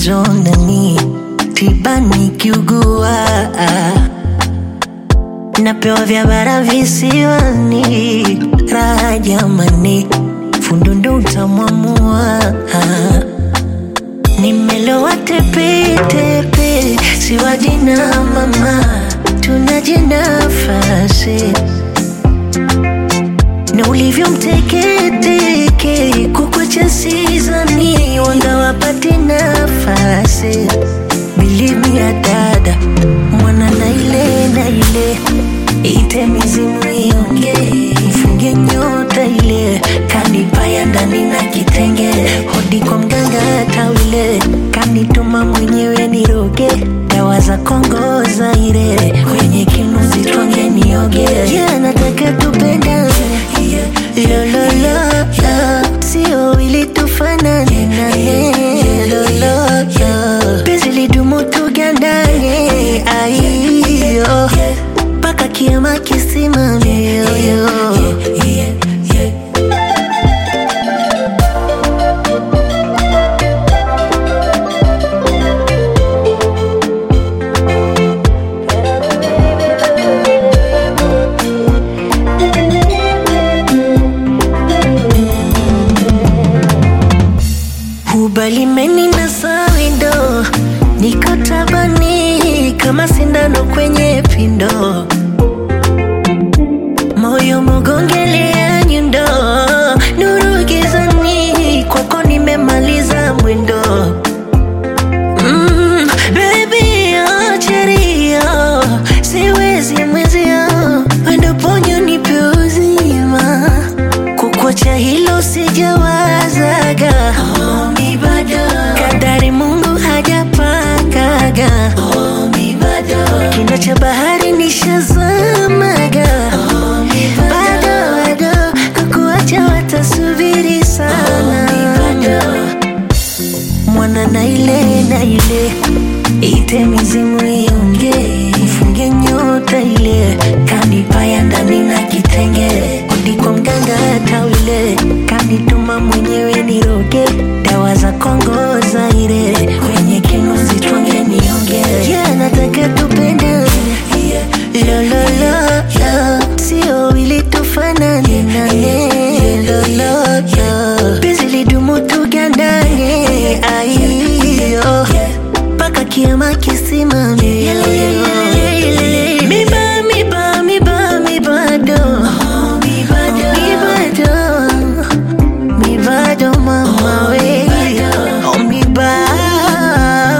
tatizo nani tiba nikiugua napewa vya bara visiwani raha jamani fundundo utamwamua nimelowa tepetepe siwajina mama tunajinafasi na ulivyo mteketeke kukwacha sizani wanga wapate nafasi bilimi ya dada mwana na ile na ile ite mizimu ionge mfunge nyota ile kanipaya ndani na kitenge hodi kwa mganga tawile kanituma mwenyewe niroge dawa za Kongo Zaire kwenye kinuzi twange nioge yeah, nataka tupendane lololo sio ili tufanane nane lololo penzi lidumu tugandane aiyo mpaka kiama kisimame yoyo ubalimeni na sawindo niko tabani kama sindano kwenye pindo moyo mogongelea nyundo nuru gizani kwako nimemaliza mwendo mm, baby acherio siwezi mwezio wendo ponyo nipe uzima kukwacha hilo sijawazaga oh, mi bado kadari mungu hajapangaga oh, mi bado kina cha bahari nishazamaga oh, mi bado bado kukuacha watasubiri sana oh, mi bado mwana na ile na ile ite mizimu ionge mfunge nyota ile kanipaya ndani na kitenge udi kwa mganga tawile kanituma mwenyewe niroge dawa za Kongo Zaire kwenye kinuzi twange nionge yeah, nataka tupendane lololo sio ili tufanane nane lololo penzi lidumu tugandane aiyo mpaka kiama kisimame miba miba miba mibado mibado mibado mama we Oh, miba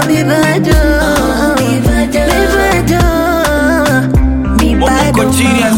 mibado mibado Wako mibado chini ya